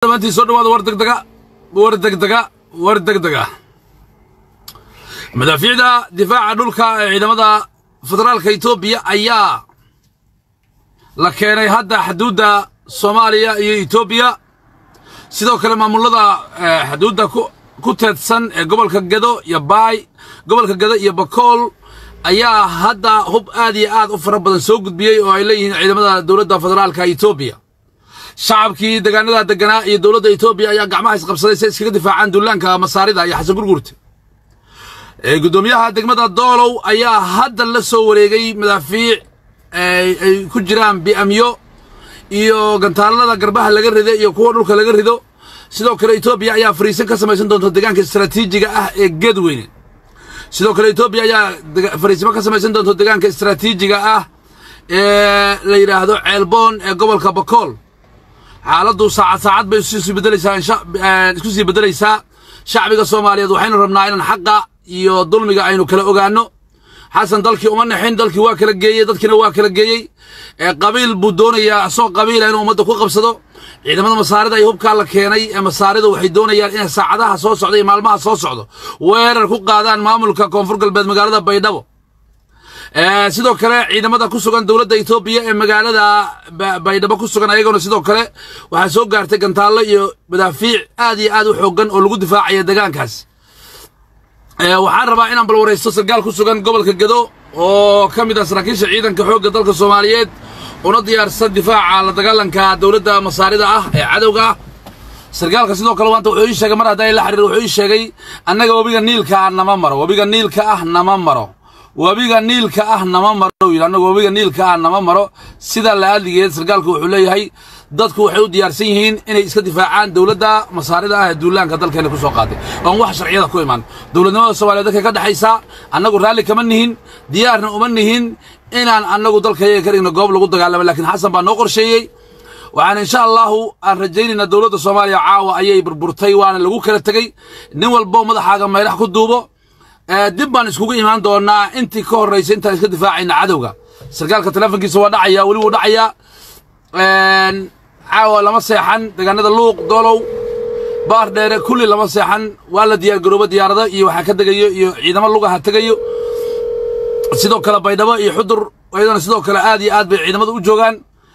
dhammaantiin soo dhawaada war degdega war degdega war degdega madaafiicda difaaca dhulka ee ciidamada federaalka etoobiya ayaa la keenay hadda xuduudda soomaaliya iyo etoobiya sidoo kale maamulada xuduudda ku teedsan ee gobolka gedo iyo baay gobolka gedo iyo bakool ayaa hadda hub aad iyo aad u fara badan soo gudbiyey oo ay leeyihiin ciidamada dowladda federaalka etoobiya shacabkii deegaanada deganaa iyo dowladda etoobiya ayaa gacmaha isqabsaday si iskaga difaacaan duulaanka masaarida iyo xasan gurgurta guddoomiyaha degmada doolow ayaa hadda la soo wareegay madaafiic ay ku jiraan bi'amyo iyo gantaalada garbaha laga rida iyo kuwa dhulka laga rido sidoo kale etoobiya ayaa fariisan ka samaysan doonta deegaanka istaraatiijiga ah ee geedweyne sidoo kale etoobiya ayaa fariisimo ka samaysan doonta deegaanka istaraatiijiga ah ee la yidhaahdo ceelboon ee gobolka bakool xaaladdu saacad saacad bay iskusii bedelaysaa isku sii beddelaysaa shacbiga soomaaliyeed waxaynu rabnaa inaan xaqa iyo dulmiga aynu kala ogaanno xasan dalkii uma naxin dalkii waa kala geeyey dadkiina waa kala geeyey qabiil buu doonayaa asoo qabiila inuu ummadda ku qabsado ciidamada masaarida iyo hubkaa la keenay ee masaarida waxay doonayaan inay saacadaha soo socda iyo maalmaha soo socdo weerar ku qaadaan maamulka koonfur galbeed magaalada baydhabo sidoo kale ciidamada ku sugan dowladda etoobiya ee magaalada baydhabo ku sugan ayagona sidoo kale waxaa soo gaartay gantaallo iyo madaafiic aad iyo aad u xooggan oo lagu difaacaya deegaankaas waxaan rabaa inaan balwaraysto sarkaal ku sugan gobolka gedo oo ka mid ah saraakiisha ciidanka xoogga dalka soomaaliyeed una diyaarsan difaaca la dagaalanka dowladda masaarida ah ee cadowga ah sarkaalka sidoo kale maanta wuxuu ii sheegay mar haddaa la xiriir wuxuu ii sheegay annaga webiga niilka ah nama maro webiga niilka ah nama maro webiga niilka ah nama maro yidhi annaga webiga niilka ah nama maro sidaa la aadligeed sarkaalku wuxuu leeyahay dadku waxay u diyaarsan yihiin inay iska difaacaan dowladda masaarida ah ee duulaanka dalkeena ku soo qaaday oon wax sharciyada ku imaan dowladnimada soomaliya dadka ka dhexaysaa annagu raalli kama nihin diyaarna uma nihin inaan annagu dalkayaga ka dhigno goob lagu dagaalamo laakiin xasan baa noo qorsheeyey waxaan insha allahu aan rajaynaynaa dowladda soomaaliya caawa ayay burburtay waana lagu kala tegey nin walbo madaxaaga meelax ku duubo dib baan iskugu imaan doonaa intii ka horraysa intaan iska difaacayna cadowga sarkaalka teleefonkiisa waa dhacaya weli wuu dhacayaa caawa lama seexan deegaanada luuq doolow baar dheere kulli lama seexan waa la diyaargaroobo diyaarado iyo waxaa ka degayo iyo ciidamo lugaha tegayo sidoo kale baydhabo iyo xudur iyadana sidoo kale aad iyo aad bay ciidamada u joogaan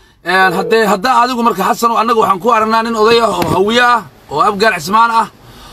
haddee haddaa adigu marka xasan annaga waxaan ku aragnaa nin oday ah oo hawiye ah oo abgaar cismaan ah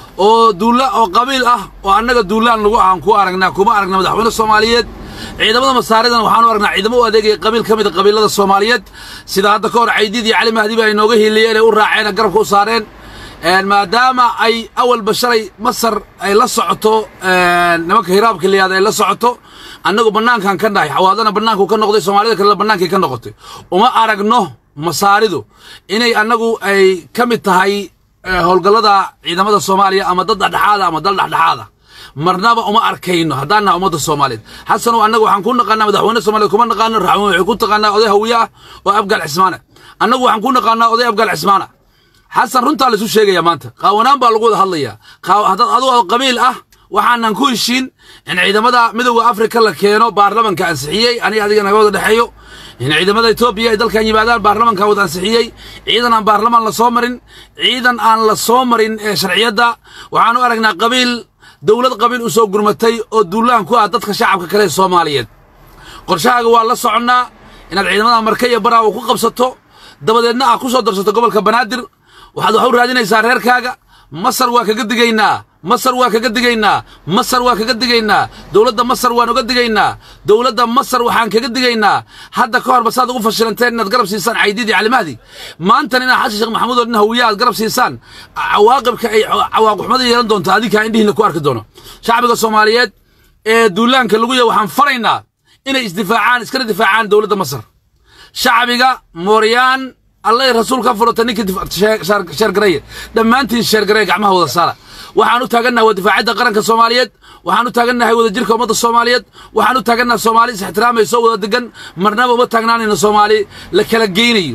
oo duulla oo qabiil ah oo annaga duullaan lagu aan ku aragnaa kuma aragna madaxweyne soomaaliyeed ciidamada masaaridan waxaanu aragnaa ciidamo u adeegaya qabiil ka mid a qabiilada soomaaliyeed sida hadda ka hor caydiid iyo cali mahdiba ay nooga hiiliyeen ee u raaceen garabka u saareen maadaama ay awalba shalay masar ay la socoto nimanka hiraabka liyaada ay la socoto annagu bannaankan ka nahay xawaadana bannaanku ka noqday soomaalida kalena bannaankay ka noqotay uma aragno masaaridu inay annagu ay ka mid tahay howlgallada ciidamada soomaaliya ama dad dhexdhexaada ama dal dhexdhexaada marnaba uma arkayno haddaan naha ummadda soomaaliyeed xasanow annagu waxaan ku naqaanaa madaxweyne soomaliyeed kuma naqaano raxmo waxay ku taqaanaa oday hawiye ah oo abgaal cismaana annagu waxaan ku naqaanaa oday abgaal cismaana xasan runtaa laisu sheegaya maanta qaawanaan baa lagu wada hadlayaa haddaad adugu qabiil ah waxaanan ku heshiin in ciidamada midowda afrika la keeno baarlamanka ansixiyey aniga adiga naga wada dhexeeyo in ciidamada etoobiya ay dalkan yimaadaan baarlamanka wada ansixiyey ciidan aan baarlamaan la soo marin ciidan aan la soo marin ee sharciyadda waxaan u aragnaa qabiil dowlad qabiil u soo gurmatay oo duulaan ku ah dadka shacabka kale ee soomaaliyeed qorshahaaga waa la soconnaa inaad ciidamada marka iyo baraawo ku qabsato dabadeedna aad ku soo darsato gobolka banaadir waxaad wax u raadinaysaa reerkaaga masar waa kaga digaynaa masar waa kaga digaynaa masar waa kaga digaynaa dowladda masar waan uga digaynaa dowladda masar waxaan kaga digaynaa hadda ka horba saad ugu fashilanteen inaad garab siisaan caydiidi calimahdi maantan inaad xasan sheekh maxamuud oo nin hawiya aad garab siisaan cawaaqibka ay cawaaqixumada yeelan doonto adinkaa indhihiina ku arki doono shacbiga soomaaliyeed ee duulaanka lagu yahay waxaan faraynaa inay isdifaacaan iskana difaacaan dowladda masar shacbiga mooryaan allay rasuul ka furata ninkii sheergaraya dhammaantiin sheergaraya gacmaha wada saara waxaan u taagannahay waa difaacadda qaranka soomaaliyeed waxaan u taagannahay wada jirka ummadda soomaaliyeed waxaan u taagannahay soomaali is ixtiraamayso wada degan marnaba uma taagnaanayno soomaali la kala geynayo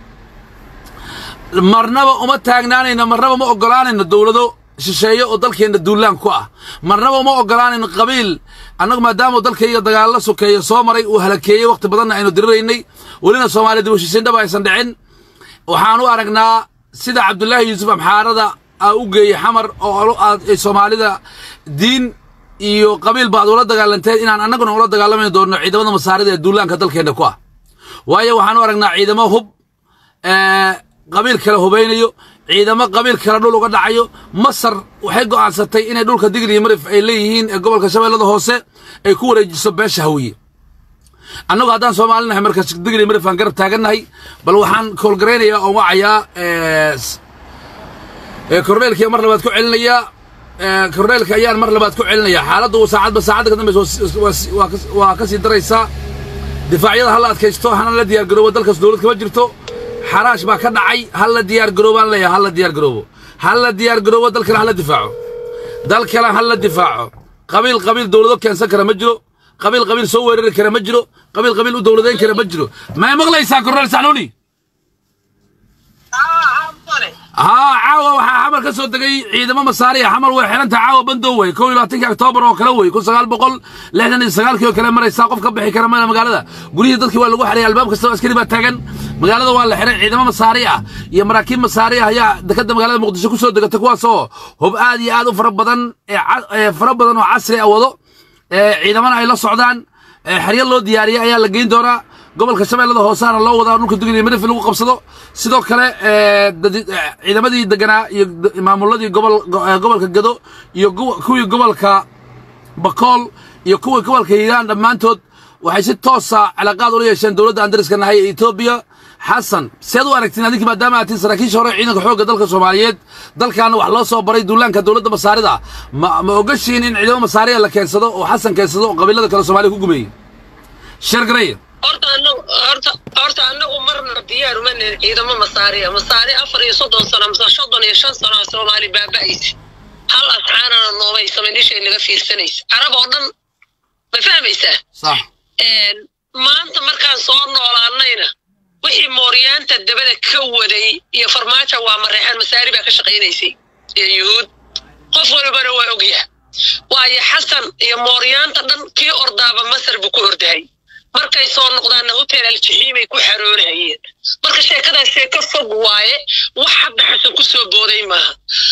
marnaba uma taagnaanayno marnaba ma oggolaanayno dowlado shisheeye oo dalkeenna duulaan ku ah marnaba uma oggolaanayno qabiil annagu maadaama dalkayga dagaallo sokeeya soo maray uu halakeeyey wakhti badanna aynu diriraynay welina soomaaliya dib u heshiisiin dhaba aysan dhicin waxaan u aragnaa sida cabdullaahi yuusuf amxaarada aa u geeyey xamar oo aad soomaalida diin iyo qabiilba aad ula dagaalanteen inaan annaguna ula dagaalami doonno ciidamada masaarida ee duulaanka dalkeenna ku ah waayo waxaan u aragnaa ciidamo hub qabiil kale hubaynayo ciidamo qabiil kale dhul uga dhacayo masar waxay go'aansatay inay dhulka digli marif ay leeyihiin ee gobolka shabeellada hoose ay ku wareejiso beesha hawiye annagu haddaan soomaalinahay marka digli marif aan garab taagannahay bal waxaan koolgaraynayaa oon wacayaa korneelkii mar labaad ku celinayaa korneelka ayaan mar labaad ku celinayaa xaaladdu saacadba saacadda ka dambaysa waa ka sii daraysaa difaacyada ha la adkaysto hana la diyaar garoobo dalkaas dowlad kama jirto xaraash baa ka dhacay ha la diyaar garoobaan leeyahay ha la diyaar garoobo ha la diyaar garoobo dalkana ha la difaaco dalkana ha la difaaco qabiil qabiil dowlado keensan kara ma jiro qabiil qabiil soo weerari kara ma jiro qabiil qabiil u dowladayn kara ma jiro may maqlaysaa korneel saxnuuni haa caawa waxaa xamar ka soo degay ciidamo masaariya xamar way xidhanta caawa bandow wey kow iyo labaatanki oktoobar oo kale wey kun sagaal boqol lixdan iyo sagaalkii oo kale maraysaa qof ka bixi kara mana magaalada guryihii dadkii waa lagu xidhay albaab kastaba askari baa taagan magaalada waa la xidhay ciidamo masaari ah iyo maraakiib masaari ah ayaa dekadda magaalada muqdisho ku soo degata kuwaasoo hub aad iyo aad u fara badan ee fara badan oo casri ah wado ciidamana ay la socdaan xeryo loo diyaariyay ayaa la geyn doonaa gobolka shabeellada hoosaana loo wadaa dhulka dugli marif lagu qabsado sidoo kale ciidamadii deganaa iyo maamuladii gobolka gado iyo kuwii gobolka bakool iyo kuwii gobolka hiiraan dhammaantood waxay si toosa cilaaqaad ula yeesheen dowladda aan dariska nahay ee etoobiya xasan sead u aragtiin adinki maadaama aad tihin saraakiisha hore ciidanka xoogga dalka soomaaliyeed dalkaana wax loo soo baray duulaanka dowladda masaarida ma ma ogashiin in ciidamo masaariya la keensado oo xasan keensado oo qabiilada kale soomaaliya ku gumeeyey sheergaraya horta anagu horta horta anagu marna diyaar uma nihin ciidamo masaariya masaari afar iyo soddon sano mise soddon iyo shan sano soomaali baaba'aysa hal asxaanana noomay samayn ishay naga fiirsanaysa carab oo dhan ma fahmaysaa sax maanta markaan soo noolaanayna wixii mooryaanta dabada ka waday iyo farmaajo waa mareexaan masaari baa ka shaqaynaysay iyo yuhuud qof walbana waa ogyaha waayo xasan iyo mooryaanta dhan kii ordaaba masar buu ku ordahay markay soo noqdaanna hotel aljaxiimay ku xaroonahayeen marka sheekadan sheeko fog waaye wax hadda xasan ku soo booday maaha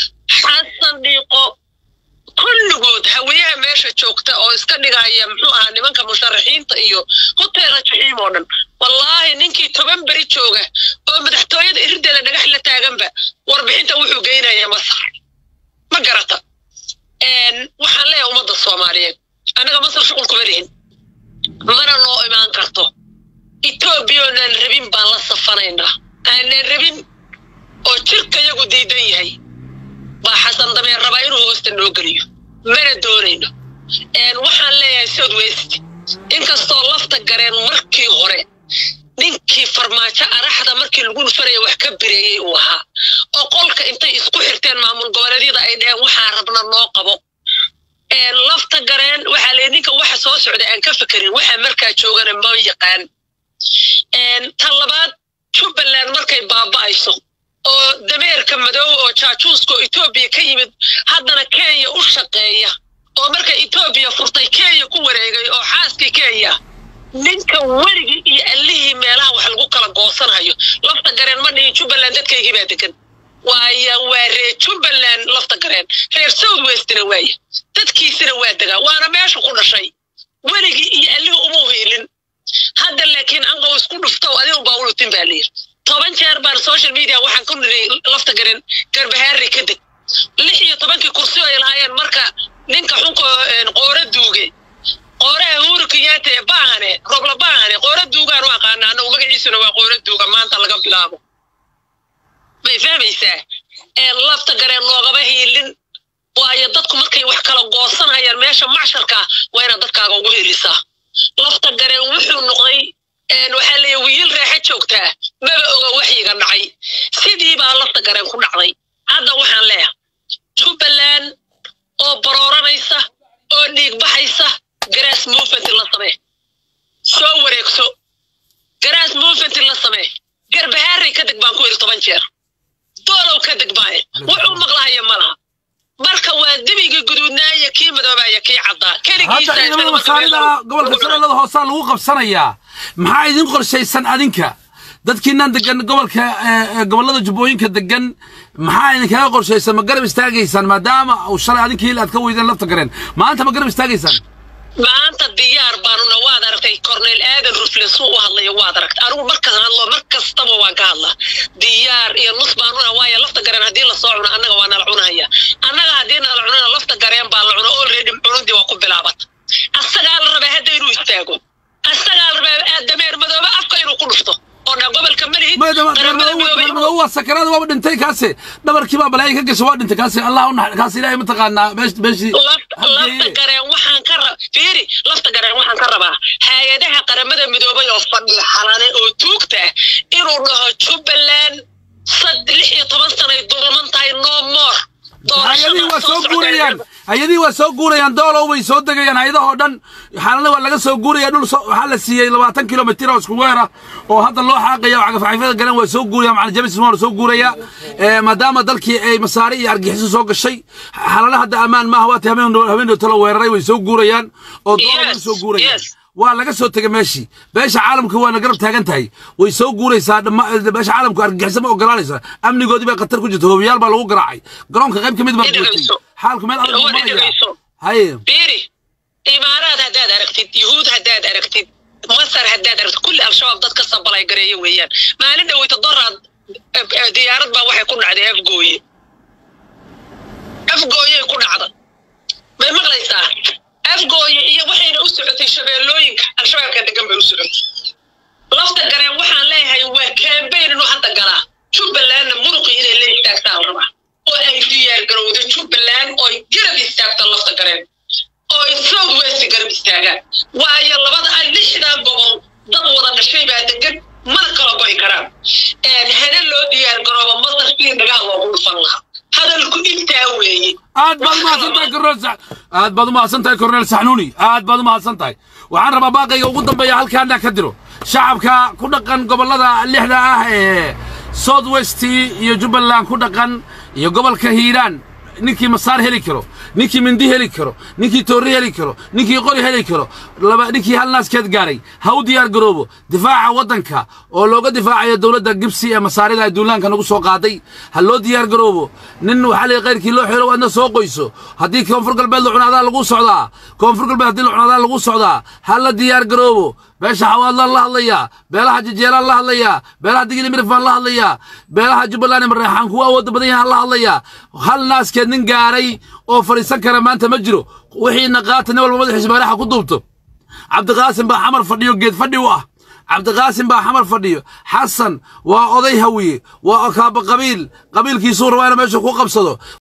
xasan dhiiqo kulligood haweyaha meesha joogta oo iska dhigaya muxuu ahaa nimanka musharaxiinta iyo hotel aljaxiim oo dhan wallaahi ninkii toban beri jooga oo madaxtooyada iridela dhagax la taaganba warbixinta wuxuu geynaya masar ma garata waxaan leeyahay ummadda soomaaliyeed annaga masar shuqul kuma lihin mana noo imaan karto etoobiya oonaan rabin baan la safanaynaa aanaan rabin oo jirka yagu diidan yahay baa xasan dameer rabaa inuu hoosta noo geliyo mana doonayno waxaan leeyahay south west inkastoo lafta gareen markii hore ninkii farmaajo araxda markii lagu dhufanaya wax ka bireeyey uu ahaa oo qolka intay isku xirteen maamul goboleedyada ay dheheen waxaa rabna noo qabo lafta gareen waxaa leeyahy ninka waxa soo socda aan ka fekerin waxa markaa joogana ma yaqaan tan labaad jubbaland markay baaba'ayso oo dameerka madow oo jaajuuska oo etoobiya ka yimid haddana kenya u shaqeeya oo marka etoobiya furtay kenya ku wareegay oo xaaskii kenya ninka werigii iyo allihii meelaha wax lagu kala goosanhayo lafta gareen ma dhihin jubbaland dadkaygii baa degan waaya waa reer jubbaland lafta gareen reer south westna waaya dadkiisina waa degaa waana meesha ku dhashay weligii iyo allihii uma hiilin hadda laakiin anqow isku dhufto adigu baa ulutin baa layiri toban jeer baan social media waxaan ku niri lafta gareen garbahaari ka deg lix iyo tobankii kursi ay lahaayeen marka ninka xunka qoora duuge qooraha huuru kenyaata baahane robla baahane qoora duugaan u aqaana anagu magaciisuna waa qoora duuga maanta laga bilaabo may fahmaysaa lafta gareen loogama hiilin waayo dadku markay wax kala goosanayaan meesha macsharka waa inaad dadkaaga ugu helisaa lafta gareen wuxuu noqday waxaa leeya wiil reexa joogtaa maba oga waxyiga dhacay sidii baa lafta gareen ku dhacday hadda waxaan leeyahay jubbaland oo barooranaysa oo dhiig baxaysa garaas movement la samee soo wareegso garaas movement la samee garbahaarey ka deg baan ku yidhi toban jeer doolow ka deg baaye wuxuu maqlahaya ma laha marka waa debigii guduudnaaya kii madoobaya kii caddaa hadda ciidamada masaarida gobolka shabeellada hoosaa lagu qabsanayaa maxaa idin qorshaysan adinka dadkiinan degan gobolka eh, eh, gobollada jubbooyinka degan maxaa idinkaga qorshaysan ma garab istaagaysaan maadaama uu shalay adinkiil aad ka weydeen lafta gareen maanta ma garab istaagaysaan maanta diyaar baanuna waad aragtay corneel aadan rufle suu u hadlayo waad aragtay anigu markaan hadlo mar kastaba waan ka hadlaa diyaar iyo nus baanuna waayo lafta gareen haddii lasoo cuno annaga waa nala cunahaya annaga haddii nala cunana lafta gareen baa la cuno already cunudii waa ku bilaabat asagaa la rabaa hadda inuu istaago asagaa la rabaa dameer madoobe afka inuu ku dhufto oo dha gobolka malihid qaramada midoobe inuu- madoow waa sakaraada waaba dhintay kaase dhabarkii baa balaayi ka gashay waa dhintay kaase allah u nax kaase ilaahay mataqaanaa meesh meeshii lafta lafta gareen waxaan ka rab fiiri lafta gareen waxaan ka rabaa hay-adaha qaramada midoobay oo fadhiya xalane oo tuugta ah inuu dhaho jubbaland sad lix iyo toban sanay dulman tahay no more hay-adihii waa soo socota- guurayaan hay-adihii waa soo guurayaan doolow way soo degayaan hay-adahoo dhan xaalana waa laga soo guuraya dhul so- waxaa la siiyey labaatan kilomitir oo isku weer ah oo hadda loo xaaqaya oo cagafcagafyada garan waa soo guuraya macalin james waa soo guuraya Eh, maadaama dalkii ay masaari iyo argixiso soo gashay xaalana hadda ammaan maaha waati habeen habeendoota la weeraray way soo guurayaan oo doolow way Yes, soo guurayaan yes. waa laga soo tegay meeshii beesha caalamka waana garab taagan tahay way soo guuraysaa dhamma beesha caalamku argagixisa ma ogolaanaysa amnigoodii baa khatar ku jirta hoobiyaal baa lagu garaacay garoonka qayb ka mid baa Dhegayso. gootay xaalku meel adag buu Waa maraya dhegayso. haye fiiri imaaraad haddaad aragtid yuhuud haddaad aragtid masar haddaad aragtid kulli al-shabaab dad ka sabalay gareeyo weeyaan maalin dhaweyta doraad eh, eh, diyaarad baa waxay ku dhacday afgooye afgooyey ku dhacda may maqlaysaa afgooye iyo waxayna u socotay shabeellooyinka al-shabaabka degan bay u socotay lafta gareen waxaan leeyahay waa kambayn inuu hadda galaa jubbalandna muruqi inay la istaagtaa la rabaa oo ay diyaar garowda jubbaland ooy garab istaagto lafta gareen oo ay south west garab istaagaan waayo labada ah lixdaa gobol dad wada dhashay baa degan mana kala go'i karaan hana loo diyaar garooba masarkii dhagaha loogu dhufan lahaa hadalku intaa weeye aad baad umahadsan tahay korneel sax aad baad umahadsan tahay korneel saxnuuni aad baad umahadsan tahay waxaan rabaa baaqayga ugu dambeeya halkaana ka diro shacabka ku dhaqan gobollada lixda ah ee south west iyo jubbaland ku dhaqan iyo gobolka hiiraan ninkii masaar heli karo ninkii mindi heli karo ninkii toorri heli karo ninkii qori heli karo laba ninkii hal naaskeed gaaray ha u diyaar garoobo difaaca waddanka oo looga difaacayo dowladda gibsi ee masaarida ay duulaanka nagu soo qaaday ha loo diyaar garoobo nin waxaa la qayrkii loo xiro waadna soo qoyso haddii koonfur galbeed la cunaadaa lagu socdaa koonfur galbeed haddii la cunaadaa lagu socdaa ha la diyaar garoobo beesha xawaadlaan la hadlayaa beelaha jijeelaan la hadlayaa beelaha digili mirif baan la hadlayaa beelaha jubbaland iyo mareexaan kuwa awoodda badan yahaan la hadlayaa hal naaskeed nin gaaray oo fadhiisan kara maanta ma jiro wixiina qaata nin walba madaxiisa maaraxa ku duubto cabdiqaasim baa xamar fadhiyo geed fadhi u ah cabdiqaasim baa xamar fadhiyo xasan waa oday hawiye waa kaaba qabiil qabiilkiisuu rabaa inuu meesha ku qabsado